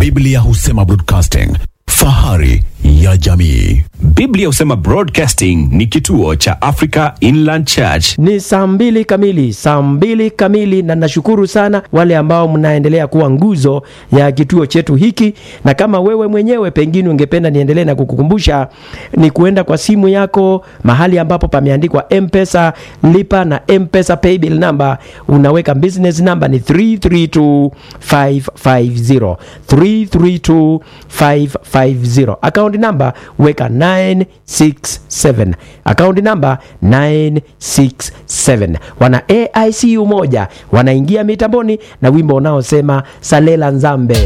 Biblia husema broadcasting, fahari ya jamii. Biblia husema Broadcasting ni kituo cha Africa Inland Church. Ni saa mbili kamili, saa mbili kamili, na nashukuru sana wale ambao mnaendelea kuwa nguzo ya kituo chetu hiki, na kama wewe mwenyewe pengine ungependa niendelee na kukukumbusha, ni kuenda kwa simu yako mahali ambapo pameandikwa M-Pesa lipa na M-Pesa paybill number, unaweka business number ni 332550 332550 account number weka 967 account number 967 wana AICU moja wanaingia mitamboni na wimbo unaosema salela nzambe